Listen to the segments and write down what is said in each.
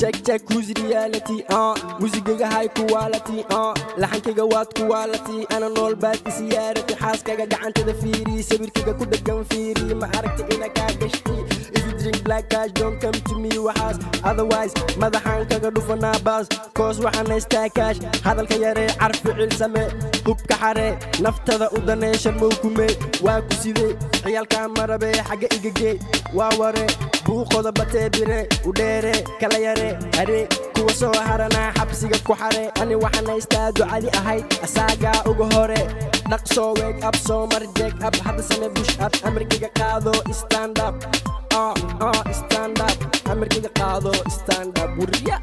check check who's reality uh musigiga high quality uh laxankayga waad quality ana nool baad isiyaarati xaaskaga gacantada fiiri sawirkayga ku dhagan fiiri ma aragta ina kaa gashti if you drink black cash don't come to me waxaas otherwise madaxaan kaga dhufanaa baas koos waxaan haystaa kaash hadalka yaree carfi cilsame hubka xare naftada u daneesha mowkume waa ku sidee ciyaalkaa marabe xagga igagee waa ware buuqoda batee bire u dheere kala yare haree kuwa soo haranaa xabsiga ku xare ani waxaan haystaa ducadi ahayd asaagaa uga hore dhaqsoo weeg ab soo mar jeeg ab hadda same bush ab amarkiga qaado stand up uh, uh, stand up amarkiga qaado stand up wuriya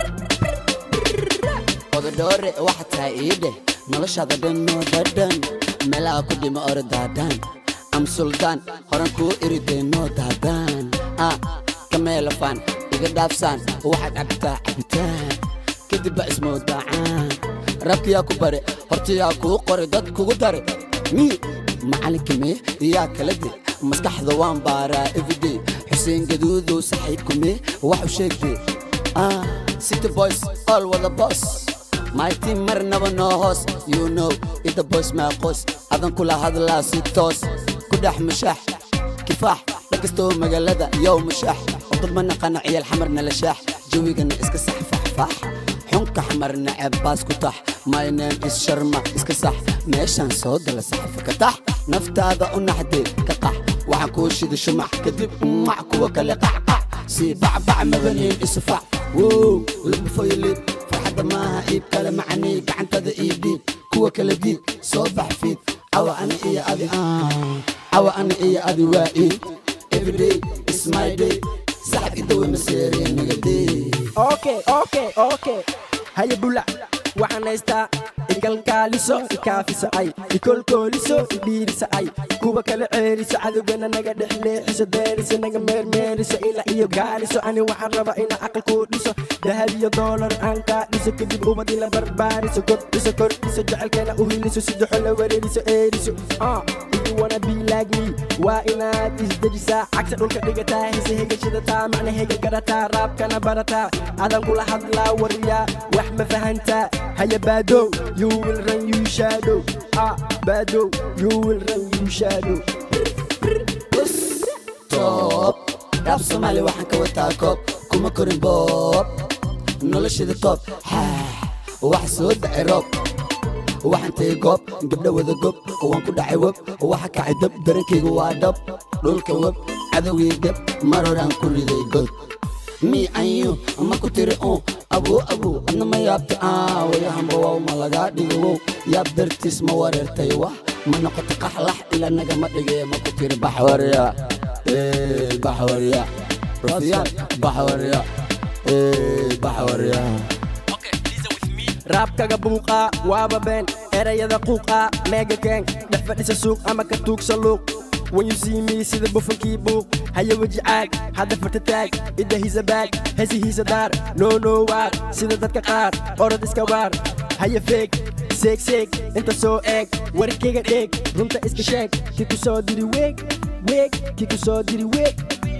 ododhoore waxa tahay iidheh noloshaada dhanoo dhadhan meelaha ku dhima orodaadan am suldaan horan kuu irideenoo daadaan ah kameelafaan iga dhaafsaan waxaad cabtaa cabitaan kadib ba ismoodacaan rabkiyaa ku bare hortayaa kuu qore dad kugu dare mi macalinka mee iyaa kala de maskaxda waan baaraa everyday xuseen gaduudow saxiibkume wax u sheegde ah city boys all wada boss my team marnaba noo hoos you know ida boys maa qoos adan kula hadlaa si toos ku dhex mushaax kifaax dhakastoo magaalada yow mushaax oo dad ma naqano ciyaal xamarna la shaax jawigana iska sax faxfaax xunka xamarna ceebbaas ku tax my name is sharma iska sax meeshaan soo gala saxafa ka tax naftaada u naxdee ka qax waxaan kuu shida shumax kadib mac kuwa kale qacqac sii bacbac mabaneen isufac wow labufoyolib farxadda maaha iib kale macanii gacantada ii dhiib kuwa kala diib soo bax fiid cawa ani iyo adi cawa ani iyo adi waa iid everyday is my day saxab idawe maseeree nagadee okay okay okay haya bulac waxaan haystaa igalkaaliso ikaafiso ay ikolkooliso idhiiriso ay kuwa kala ceeliso cadowgana naga dhex leexiso deeriso naga meermeeriso ilaa iyo gaaliso ani waxaan rabaa ina aqal kuu dhiso dahab iyo doolar aan kaa dhiso kadib ummad ila barbaariso kordhiso kordhiso jecelkeena u hiliso sidaxo la wareeriso eeriso ah if you wanna be like me waa inaad isdejisaa cagta dhulka dhigataa hise hegashadataa macna hega garataa raabkana barataa adan kula hadlaa wariyaa wax ma fahantaa haya baadow you will run you shadow ah baadow you will run you shadow top dhaaf soomaali waxaan ka wataa koob kuma korin boob noloshada toob xaax wax soo dhacay roob waxaan tagay goob gabdha wada gob waan ku dhacay web waxa kacay dab darankayga waa dhab dhulka web cadowgii gab mar horaan ku riday god mi anyu ma ku tiri un abuu abuu adna ma yaabta aa wayahamba wow ma lagaa dhigo wow yaab dartiis ma wareertay wah ma noqota qaxlax ila nagama dhigee ma ku tiri baxwarya baxwarya rafiyaan baxwarya baxwarya raabkaga buuqaa waaba been erayada quuqaa meega keen dhex fadhisa suuq ama ka tuugsa luuq when you see me sida bufankii buuq haya weji caag hadda farta taag idda hisa baag hesihiisa daar noo noo waar sida dadka qaar orod iska waar haya feeg seeg seeg inta soo eeg warkayga dheeg runta iska sheeg ki ku soo diri weeg weeg ki ku soo diri weeg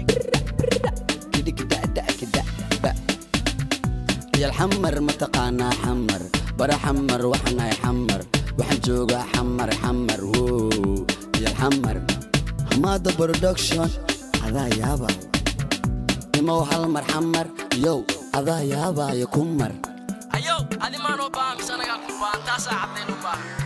yal xamar mataqaanaa xamar bara xamar waxanahay xamar waxaan joogaa xamar xamar wow yal xamar hamaada production adaa yaaba imow hal mar xamar yow adaa yaabaayo ku mar ayow adi maanoo baa mise anagaa ku baan taasaa caddayn u baahan